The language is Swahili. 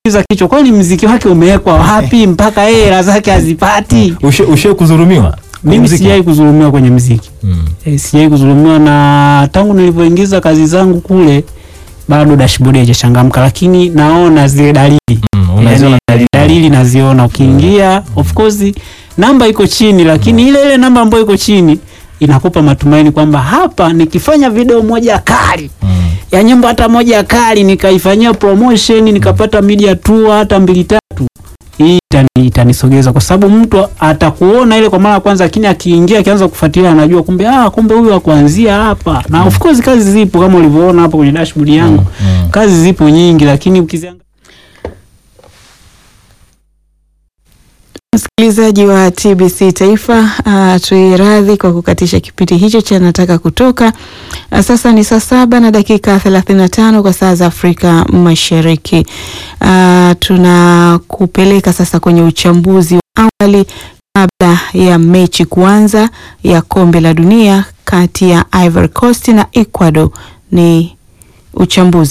unajiuliza kichwa, kwani mziki wake umewekwa wapi mpaka yeye hela zake hazipati? Ushe, ushe kudhulumiwa kwenye Mimi muziki? sijai kudhulumiwa kwenye mziki Mm. e, sijai kudhulumiwa, na tangu nilivyoingiza kazi zangu kule bado dashboard haijachangamka, lakini naona zile dalili Mm, unaziona yani, dalili naziona. Ukiingia of course namba iko chini, lakini ile ile namba ambayo iko chini inakupa matumaini kwamba hapa nikifanya video moja kali Mm. ya nyimbo hata moja kali nikaifanyia promotion nikapata media tour hata mbili tatu, hii itani- itanisogeza kwa sababu mtu atakuona ile kwa mara ya kwanza, lakini akiingia akianza kufuatilia anajua kumbe, ah, kumbe huyu akuanzia hapa. Na of course kazi zipo kama ulivyoona hapo kwenye dashboard yangu, Mm. kazi zipo nyingi, lakini ukiziangalia Msikilizaji wa TBC Taifa, uh, tuiradhi kwa kukatisha kipindi hicho cha nataka kutoka. Uh, sasa ni saa saba na dakika 35 kwa saa za Afrika Mashariki. Uh, tunakupeleka sasa kwenye uchambuzi wa awali kabla ya mechi kuanza ya kombe la dunia kati ya Ivory Coast na Ecuador. Ni uchambuzi